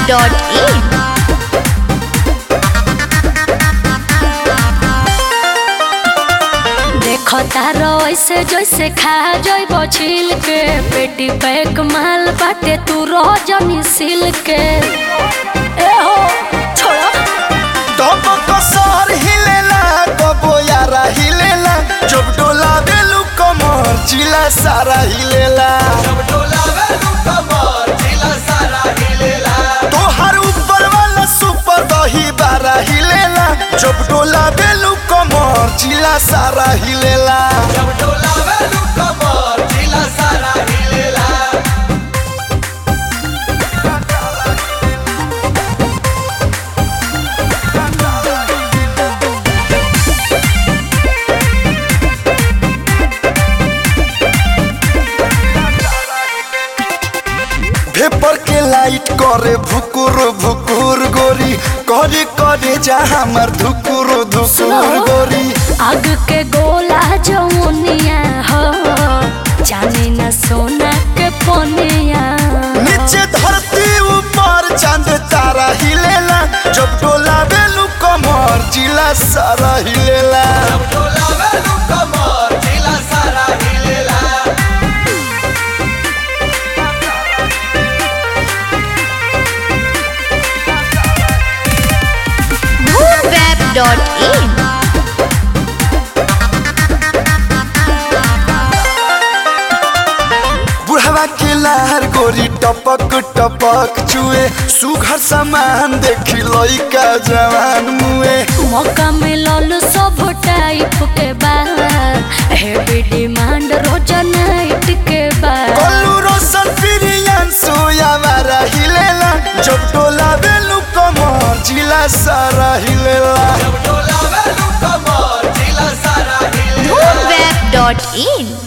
www.radioplay.in देखो तारो ऐसे जैसे खा जइब छिल के पेटी पैक माल बाटे तू रह जनी सिल के ए हो छोड़ो तब कसर हिलेला कबो यारा हिलेला जब डोला बेलू कमर जिला सारा हिलेला तोहर ऊपर वाला सुपर दही बारा हिलेला जब डोला बेलू कमर जिला सारा हिलेला भेपर के लाइट करे भुकुर भुकुर गोरी करे करे जा हमर धुकुर धुकुर गोरी आग के गोला जमुनिया हो जाने न सोना के पोनिया नीचे धरती ऊपर चांद तारा हिलेला जब डोला बेलू कमर जिला सारा हिलेला moonweb.in बुढ़वा के लहर गोरी टपक टपक चुए सुघर सामान देखी लइका जवान मुए मौका मिलल सब टाइप के बाद हेवी डिमांड रोज नाइट के बाद कल्लू रोशन प्रियन सोया मारा हिलेला जब डोला बेलू कमर जिला सारा हिलेला moonweb.in